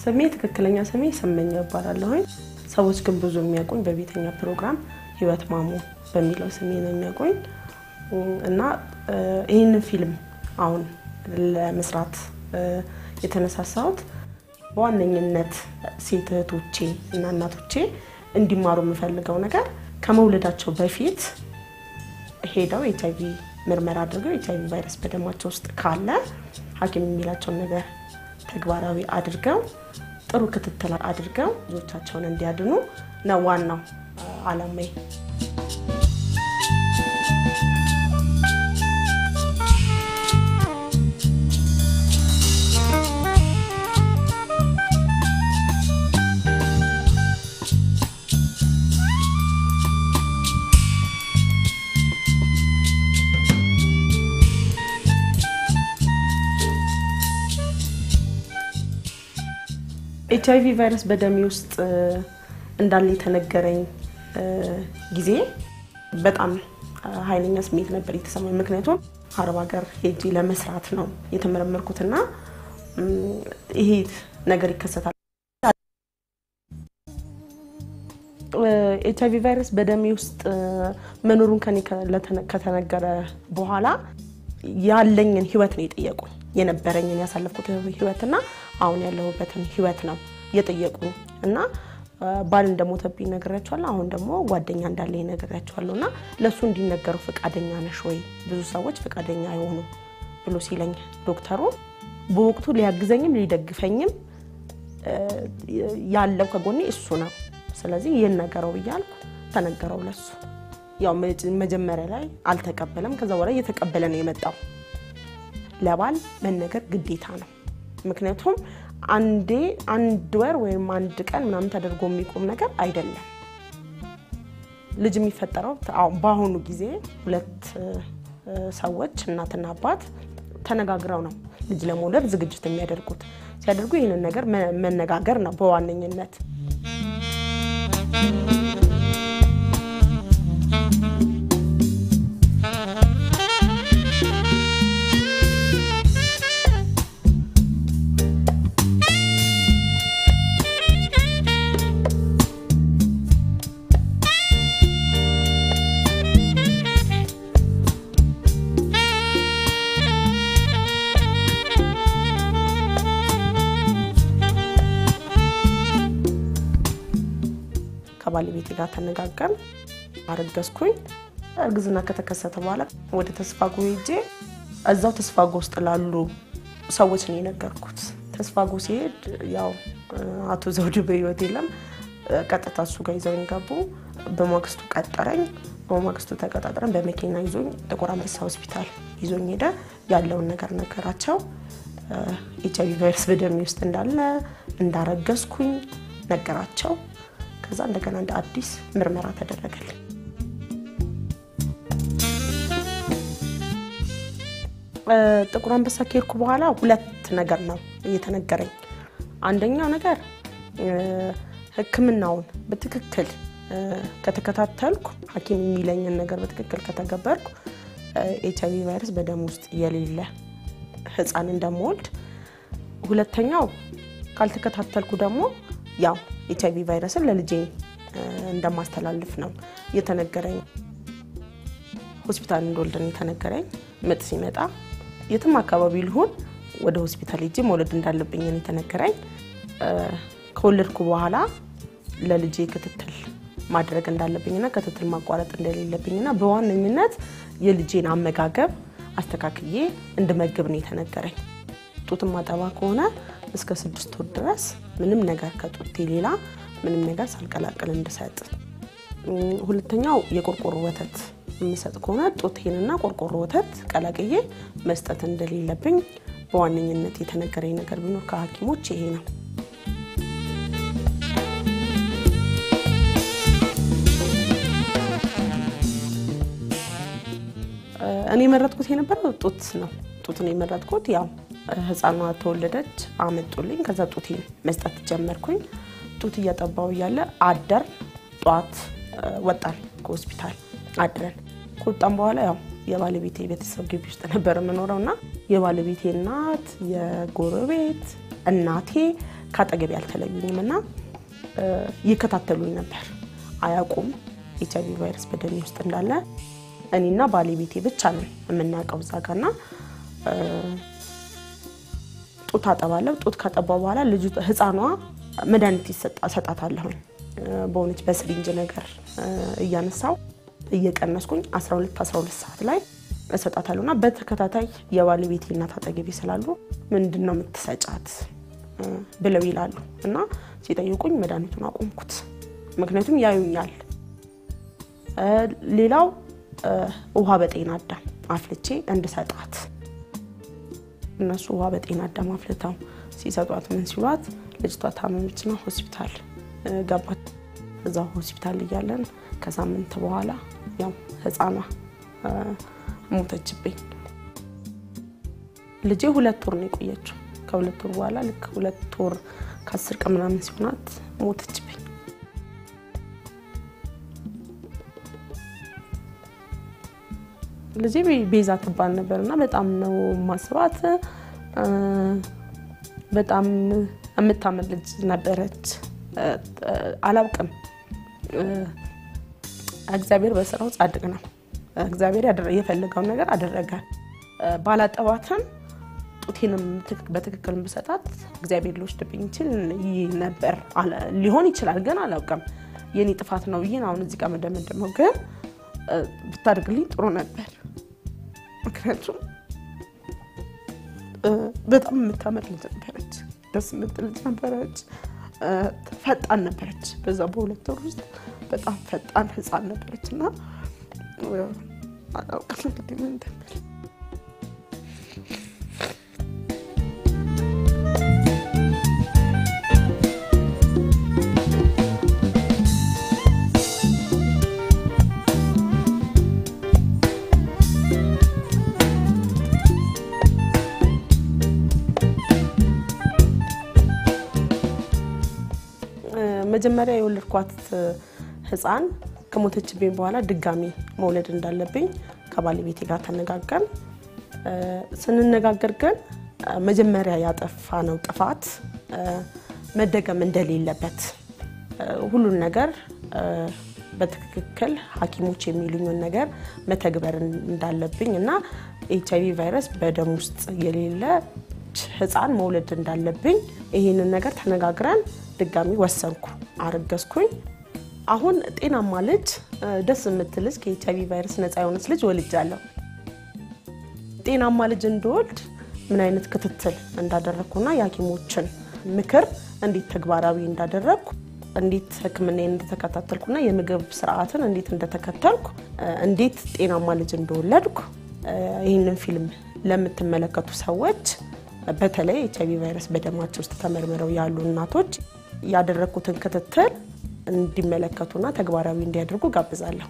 ስሜ ትክክለኛ ስሜ ስመኛ እባላለሁኝ። ሰዎች ግን ብዙ የሚያውቁኝ በቤተኛ ፕሮግራም ህይወት ማሞ በሚለው ስሜ ነው የሚያውቁኝ እና ይህንን ፊልም አሁን ለመስራት የተነሳሳሁት በዋነኝነት ሴት እህቶቼ እና እናቶቼ እንዲማሩ የምፈልገው ነገር ከመውለዳቸው በፊት ሄደው ኤች አይቪ ምርመራ አድርገው ኤች አይቪ ቫይረስ በደማቸው ውስጥ ካለ ሐኪም የሚላቸውን ነገር ተግባራዊ አድርገው ጥሩ ክትትል አድርገው ልጆቻቸውን እንዲያድኑ ነው ዋናው አላማዬ። ኤች አይቪ ቫይረስ በደሜ ውስጥ እንዳለ የተነገረኝ ጊዜ በጣም ኃይለኛ ስሜት ነበር የተሰማኝ። ምክንያቱም አረብ ሀገር ሄጂ ለመስራት ነው የተመረመርኩትና ይሄ ነገር ይከሰታል። ኤች አይቪ ቫይረስ በደሜ ውስጥ መኖሩን ከኔ ከተነገረ በኋላ ያለኝን ህይወት ነው የጠየቁኝ። የነበረኝን ያሳለፍኩት ህይወትና አሁን ያለሁበትን ህይወት ነው የጠየቁኝ እና ባል እንደሞተብኝ ነግሬያቸዋለሁ። አሁን ደግሞ ጓደኛ እንዳለኝ ነግሬያቸዋለሁ እና ለእሱ እንዲነገሩ ፈቃደኛ ነሽ ወይ? ብዙ ሰዎች ፈቃደኛ አይሆኑ ብሎ ሲለኝ ዶክተሩ በወቅቱ ሊያግዘኝም ሊደግፈኝም ያለው ከጎኔ እሱ ነው። ስለዚህ ይህን ነገረው ብያልኩ ተነገረው ለሱ። ያው መጀመሪያ ላይ አልተቀበለም። ከዛ በኋላ እየተቀበለ ነው የመጣው። ለባል መነገር ግዴታ ነው። ምክንያቱም አንዴ አንድ ወር ወይም አንድ ቀን ምናምን ተደርጎ የሚቆም ነገር አይደለም። ልጅ የሚፈጠረው በአሁኑ ጊዜ ሁለት ሰዎች እናትና አባት ተነጋግረው ነው ልጅ ለመውለድ ዝግጅት የሚያደርጉት። ሲያደርጉ ይህንን ነገር መነጋገር ነው በዋነኝነት። ከባለቤቴ ጋር ተነጋገርን፣ አረገዝኩኝ። እርግዝና ከተከሰተ በኋላ ወደ ተስፋጎ ሄጄ እዛው ተስፋጎ ውስጥ ላሉ ሰዎች ነው የነገርኩት። ተስፋጎ ሲሄድ ያው አቶ ዘውዱ በህይወት የለም። ቀጥታ እሱ ጋር ይዘውኝ ገቡ። በማግስቱ ቀጠረኝ። በማግስቱ ተቀጣጥረን በመኪና ይዞኝ ጥቁር አንበሳ ሆስፒታል ይዞኝ ሄደ። ያለውን ነገር ነገራቸው። ኤች አይቪ ቫይረስ በደሜ ውስጥ እንዳለ እንዳረገዝኩኝ ነገራቸው። ከዛ እንደገና እንደ አዲስ ምርመራ ተደረገልኝ። ጥቁር አንበሳ ከሄድኩ በኋላ ሁለት ነገር ነው እየተነገረኝ። አንደኛው ነገር ሕክምናውን በትክክል ከተከታተልኩ ሐኪም የሚለኝን ነገር በትክክል ከተገበርኩ ኤች አይቪ ቫይረስ በደም ውስጥ የሌለ ህፃን እንደምወልድ፣ ሁለተኛው ካልተከታተልኩ ደግሞ ያው ኤች አይቪ ቫይረስን ለልጄ እንደማስተላልፍ ነው የተነገረኝ። ሆስፒታል እንደወልድን የተነገረኝ። ምጥ ሲመጣ የትም አካባቢ ልሆን ወደ ሆስፒታል ሄጄ መውለድ እንዳለብኝ የተነገረኝ። ከወለድኩ በኋላ ለልጄ ክትትል ማድረግ እንዳለብኝና ክትትል ማቋረጥ እንደሌለብኝና በዋነኝነት የልጄን አመጋገብ አስተካክዬ እንድመግብ ነው የተነገረኝ። ጡት ማጠባ ከሆነ እስከ ስድስት ወር ድረስ ምንም ነገር ከጡቴ ሌላ ምንም ነገር ሳልቀላቅል እንድሰጥ። ሁለተኛው የቆርቆሮ ወተት የምሰጥ ከሆነ ጡቴንና ቆርቆሮ ወተት ቀላቅዬ መስጠት እንደሌለብኝ በዋነኝነት የተነገረኝ ነገር ቢኖር ከሐኪሞች ይሄ ነው። እኔ የመረጥኩት የነበረው ጡት ነው። ጡት ነው የመረጥኩት። ያው ህፃኗ ተወለደች፣ አመጡልኝ። ከዛ ጡቴን መስጠት ጀመርኩኝ። ጡት እያጠባው እያለ አደር ጠዋት ወጣን ከሆስፒታል አድረን ከወጣን በኋላ ያው የባለቤቴ ቤተሰብ ግቢ ውስጥ ነበር የምኖረው እና የባለቤቴ እናት፣ የጎረቤት እናቴ ከአጠገቤ አልተለዩኝም እና ይከታተሉኝ ነበር። አያውቁም ኤች አይቪ ቫይረስ በደሜ ውስጥ እንዳለ እኔና ባለቤቴ ብቻ ነን የምናውቀው እዛ ጋ እና ጡት አጠባለሁ። ጡት ካጠባ በኋላ ልጁ ህፃኗ መድኃኒት እሰጣታለሁኝ በሆነች በስሪንጅ ነገር እያነሳው እየቀነስኩኝ 12 12 ሰዓት ላይ እሰጣታለሁ እና በተከታታይ የባለቤቴ እናት አጠገቤ ስላሉ ምንድን ነው የምትሰጫት ብለው ይላሉ እና ሲጠይቁኝ መድኃኒቱን አቆምኩት። ምክንያቱም ያዩኛል። ሌላው ውሃ በጤና አዳም አፍልቼ እንድሰጣት እነሱ ውሃ በጤና አዳም አፍልተው ሲሰጧት ምን ሲሏት ልጅቷ ታመመችና ሆስፒታል ገባች። እዛ ሆስፒታል እያለን ከሳምንት በኋላ ያው ህፃኗ ሞተችብኝ። ልጄ ሁለት ወር ነው የቆየችው። ከሁለት ወር በኋላ ልክ ሁለት ወር ከአስር ቀን ምናምን ሲሆናት ሞተችብኝ። ልጄ ቤዛ ትባል ነበር እና በጣም ነው ማስባት። በጣም የምታምር ልጅ ነበረች። አላውቅም፣ እግዚአብሔር በስራው ጻድቅ ነው። እግዚአብሔር የፈለገውን ነገር አደረገ። ባላጠባትም ጡቴንም በትክክል ብሰጣት እግዚአብሔር ሊወስድብኝ ይችል ነበር ሊሆን ይችላል፣ ግን አላውቅም። የኔ ጥፋት ነው ብዬ አሁን እዚህ ጋር መደመደመው፣ ግን ብታደርግልኝ ጥሩ ነበር። ምክንያቱም በጣም የምታምር ልጅ ነበረች፣ ደስ የምትል ልጅ ነበረች፣ ፈጣን ነበረች። በዛ በሁለት ወር ውስጥ በጣም ፈጣን ህፃን ነበረች እና አላውቅም እንግዲህ ምን እንደምል መጀመሪያ የወለድኳት ህፃን ከሞተችብኝ በኋላ ድጋሚ መውለድ እንዳለብኝ ከባለቤቴ ጋር ተነጋገርን። ስንነጋገር ግን መጀመሪያ ያጠፋነው ጥፋት መደገም እንደሌለበት ሁሉን ነገር በትክክል ሐኪሞች የሚሉኝን ነገር መተግበር እንዳለብኝ እና ኤች አይቪ ቫይረስ በደም ውስጥ የሌለ ህፃን መውለድ እንዳለብኝ ይህንን ነገር ተነጋግረን ድጋሚ ወሰንኩ፣ አረገዝኩኝ። አሁን ጤናማ ልጅ፣ ደስ የምትል ልጅ፣ ከኤች አይቪ ቫይረስ ነፃ የሆነች ልጅ ወልጃለሁ። ጤናማ ልጅ እንድወልድ ምን አይነት ክትትል እንዳደረግኩና የሐኪሞችን ምክር እንዴት ተግባራዊ እንዳደረግኩ እንዴት ሕክምናዬን እንደተከታተልኩና የምግብ ስርዓትን እንዴት እንደተከተልኩ እንዴት ጤናማ ልጅ እንደወለድኩ ይህንን ፊልም ለምትመለከቱ ሰዎች በተለይ ኤች አይቪ ቫይረስ በደማቸው ውስጥ ተመርምረው ያሉ እናቶች ያደረግኩትን ክትትል እንዲመለከቱና ተግባራዊ እንዲያደርጉ ጋብዛለሁ።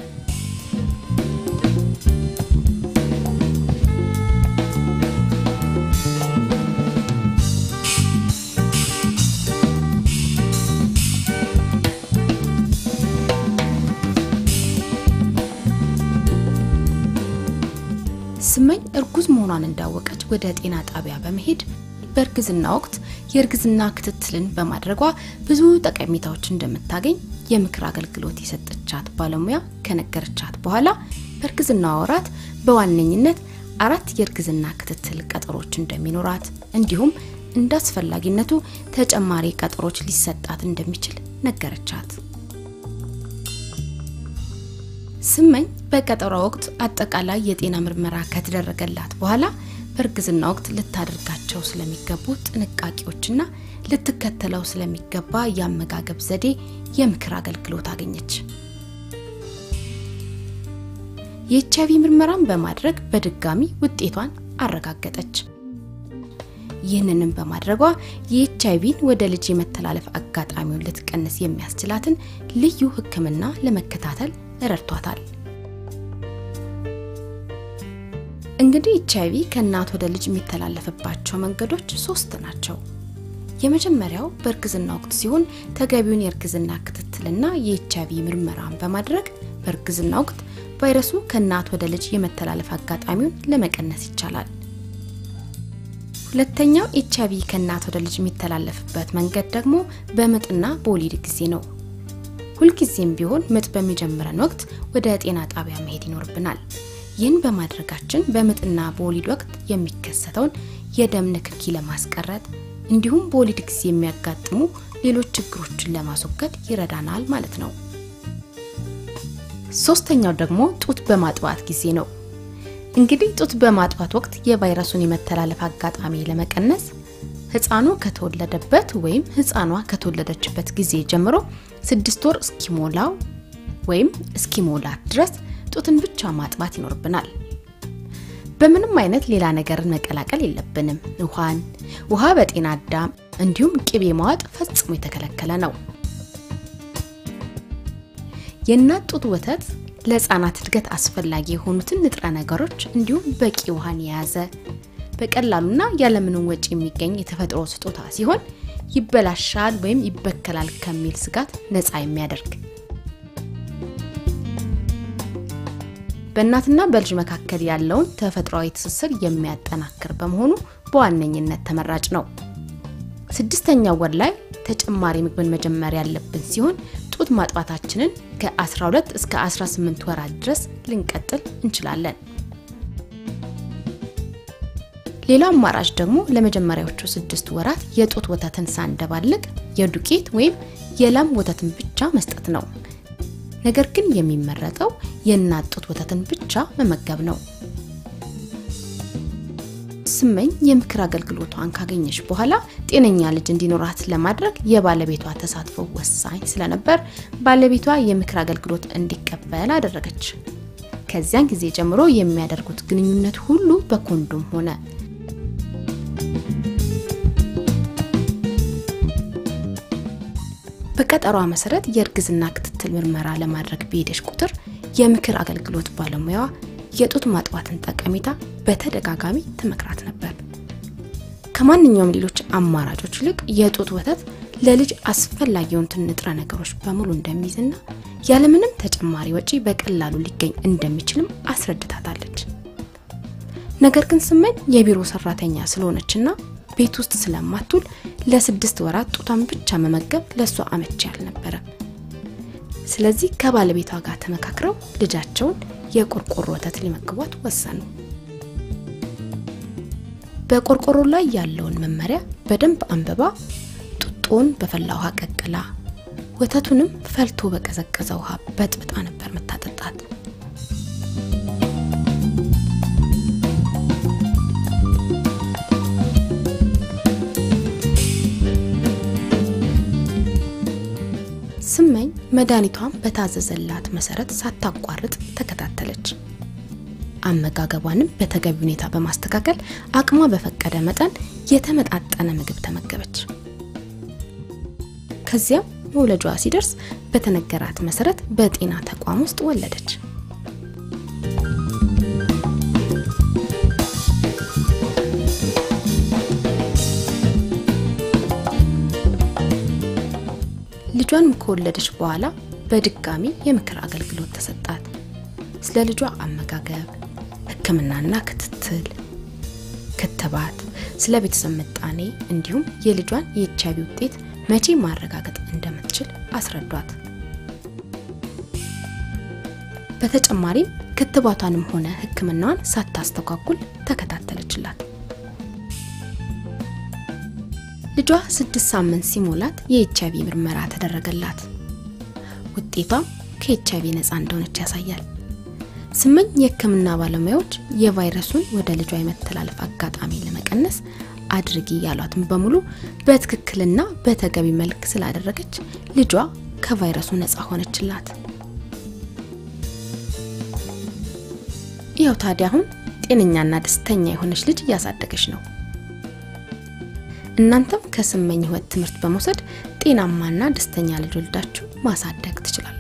ስመኝ እርጉዝ መሆኗን እንዳወቀች ወደ ጤና ጣቢያ በመሄድ በእርግዝና ወቅት የእርግዝና ክትትልን በማድረጓ ብዙ ጠቀሜታዎች እንደምታገኝ የምክር አገልግሎት የሰጠቻት ባለሙያ ከነገረቻት በኋላ በእርግዝና ወራት በዋነኝነት አራት የእርግዝና ክትትል ቀጠሮች እንደሚኖራት እንዲሁም እንደ አስፈላጊነቱ ተጨማሪ ቀጠሮች ሊሰጣት እንደሚችል ነገረቻት። ስመኝ በቀጠሮ ወቅት አጠቃላይ የጤና ምርመራ ከተደረገላት በኋላ በእርግዝና ወቅት ልታደርጋቸው ስለሚገቡ ጥንቃቄዎችና ልትከተለው ስለሚገባ የአመጋገብ ዘዴ የምክር አገልግሎት አገኘች። የኤች አይቪ ምርመራን በማድረግ በድጋሚ ውጤቷን አረጋገጠች። ይህንንም በማድረጓ የኤች አይቪን ወደ ልጅ የመተላለፍ አጋጣሚውን ልትቀንስ የሚያስችላትን ልዩ ሕክምና ለመከታተል ረድቷታል። እንግዲህ ኤች አይቪ ከእናት ወደ ልጅ የሚተላለፍባቸው መንገዶች ሶስት ናቸው። የመጀመሪያው በእርግዝና ወቅት ሲሆን ተገቢውን የእርግዝና ክትትልና የኤች አይቪ ምርመራን በማድረግ በእርግዝና ወቅት ቫይረሱ ከእናት ወደ ልጅ የመተላለፍ አጋጣሚውን ለመቀነስ ይቻላል። ሁለተኛው ኤች አይቪ ከእናት ወደ ልጅ የሚተላለፍበት መንገድ ደግሞ በምጥና በወሊድ ጊዜ ነው። ሁልጊዜም ቢሆን ምጥ በሚጀምረን ወቅት ወደ ጤና ጣቢያ መሄድ ይኖርብናል። ይህን በማድረጋችን በምጥና በወሊድ ወቅት የሚከሰተውን የደም ንክኪ ለማስቀረት እንዲሁም በወሊድ ጊዜ የሚያጋጥሙ ሌሎች ችግሮችን ለማስወገድ ይረዳናል ማለት ነው። ሶስተኛው ደግሞ ጡት በማጥባት ጊዜ ነው። እንግዲህ ጡት በማጥባት ወቅት የቫይረሱን የመተላለፍ አጋጣሚ ለመቀነስ ህፃኑ ከተወለደበት ወይም ህፃኗ ከተወለደችበት ጊዜ ጀምሮ ስድስት ወር እስኪሞላው ወይም እስኪሞላት ድረስ ጡትን ብቻ ማጥባት ይኖርብናል። በምንም አይነት ሌላ ነገርን መቀላቀል የለብንም። ውሃን፣ ውሃ በጤና አዳም እንዲሁም ቅቤ ማዋጥ ፈጽሞ የተከለከለ ነው። የእናት ጡት ወተት ለህፃናት እድገት አስፈላጊ የሆኑትን ንጥረ ነገሮች እንዲሁም በቂ ውሃን የያዘ በቀላሉና ያለምንም ወጪ የሚገኝ የተፈጥሮ ስጦታ ሲሆን ይበላሻል ወይም ይበከላል ከሚል ስጋት ነፃ የሚያደርግ በእናትና በልጅ መካከል ያለውን ተፈጥሯዊ ትስስር የሚያጠናክር በመሆኑ በዋነኝነት ተመራጭ ነው። ስድስተኛው ወር ላይ ተጨማሪ ምግብን መጀመር ያለብን ሲሆን ጡት ማጥባታችንን ከ12 እስከ 18 ወራት ድረስ ልንቀጥል እንችላለን። ሌላው አማራጭ ደግሞ ለመጀመሪያዎቹ ስድስት ወራት የጡት ወተትን ሳንደባልቅ የዱቄት ወይም የላም ወተትን ብቻ መስጠት ነው። ነገር ግን የሚመረጠው የእናት ጡት ወተትን ብቻ መመገብ ነው። ስመኝ የምክር አገልግሎቷን ካገኘች በኋላ ጤነኛ ልጅ እንዲኖራት ለማድረግ የባለቤቷ ተሳትፎ ወሳኝ ስለነበር ባለቤቷ የምክር አገልግሎት እንዲቀበል አደረገች። ከዚያን ጊዜ ጀምሮ የሚያደርጉት ግንኙነት ሁሉ በኮንዶም ሆነ። በቀጠሯ መሰረት የእርግዝና ክትትል ምርመራ ለማድረግ በሄደች ቁጥር የምክር አገልግሎት ባለሙያዋ የጡት ማጥባትን ጠቀሜታ በተደጋጋሚ ትመክራት ነበር። ከማንኛውም ሌሎች አማራጮች ይልቅ የጡት ወተት ለልጅ አስፈላጊ የሆኑትን ንጥረ ነገሮች በሙሉ እንደሚይዝና ያለምንም ተጨማሪ ወጪ በቀላሉ ሊገኝ እንደሚችልም አስረድታታለች። ነገር ግን ስመኝ የቢሮ ሰራተኛ ስለሆነችና ቤት ውስጥ ስለማትውል ለስድስት ወራት ጡቷን ብቻ መመገብ ለእሷ አመቺ አልነበረም። ስለዚህ ከባለቤቷ ጋር ተመካክረው ልጃቸውን የቆርቆሮ ወተት ሊመግቧት ወሰኑ። በቆርቆሮ ላይ ያለውን መመሪያ በደንብ አንብባ ጡጦን በፈላ ውሃ ቀቅላ ወተቱንም ፈልቶ በቀዘቀዘ ውሃ በጥብጣ ነበር መታጠጣት። ስመኝ መድኃኒቷን በታዘዘላት መሰረት ሳታቋርጥ ተከታተለች። አመጋገቧንም በተገቢ ሁኔታ በማስተካከል አቅሟ በፈቀደ መጠን የተመጣጠነ ምግብ ተመገበች። ከዚያም መውለጇ ሲደርስ በተነገራት መሰረት በጤና ተቋም ውስጥ ወለደች። ልጇን ከወለደች በኋላ በድጋሚ የምክር አገልግሎት ተሰጣት። ስለ ልጇ አመጋገብ፣ ሕክምናና ክትትል፣ ክትባት፣ ስለ ቤተሰብ ምጣኔ እንዲሁም የልጇን የኤች አይቪ ውጤት መቼ ማረጋገጥ እንደምትችል አስረዷት። በተጨማሪም ክትባቷንም ሆነ ሕክምናዋን ሳታስተጓጉል ተከታተለችላት። ልጇ ስድስት ሳምንት ሲሞላት የኤች አይቪ ምርመራ ተደረገላት። ውጤቷም ከኤች አይቪ ነፃ እንደሆነች ያሳያል። ስመኝ የህክምና ባለሙያዎች የቫይረሱን ወደ ልጇ የመተላለፍ አጋጣሚ ለመቀነስ አድርጊ ያሏትን በሙሉ በትክክልና በተገቢ መልክ ስላደረገች ልጇ ከቫይረሱ ነፃ ሆነችላት። ይኸው ታዲያ አሁን ጤነኛና ደስተኛ የሆነች ልጅ እያሳደገች ነው። እናንተም ከስመኝ ህይወት ትምህርት በመውሰድ ጤናማና ደስተኛ ልጅ ወልዳችሁ ማሳደግ ትችላላችሁ።